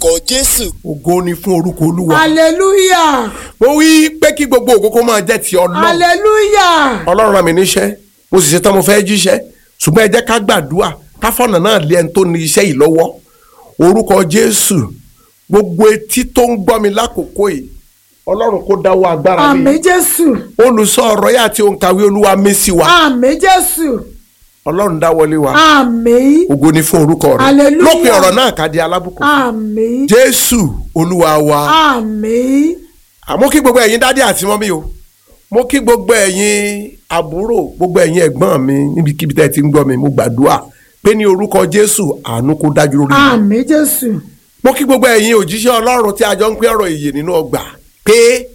orúkọ jésù. ògo ni fún orúkọ olúwa. hallelujah mo wí pé kí gbogbo ògo kó máa jẹ́ ti ọlọ́run. hallelujah ọlọ́run rán mi níṣẹ́ mo sì ṣetán mo fẹ́ jíṣẹ́ ṣùgbọ́n ẹ jẹ́ ká gbàdúrà káfọ́nà náà lé ẹni tó ní iṣẹ́ yìí lọ́wọ́ orúkọ jésù gbogbo etí tó ń gbọ́ mi lákòókò yìí ọlọ́run kó dáwọ́ agbára àmín mi jésù olùsọ ọ̀rọ̀ yà àti òǹkàwé olúwa mí sí wa àmín jésù ọlọ́run dáwọ́lé wa àmín ògo ni fún orúkọ rẹ Hallelujah. lópin ọ̀rọ̀ náà ká di alábùkún àmín jésù olúwa wa àmín àmọ́ kí gbogbo ẹ̀yin dádì àti mọ́mí o mo kí gbogbo ẹ̀yin àbúrò gbogbo ẹ̀yin ẹ̀gbọ́n mi níbikíbi tẹ́ ẹ ti ń gbọ́ mi mo gbàdúrà pé ní orúkọ jésù àánú kó dájú lórí mi àmín jésù mo kí gbogbo ẹ̀yin òjíṣẹ́ ọlọ́run tí a jọ ń pín ọ̀rọ̀ ìyè nínú ọgbà pé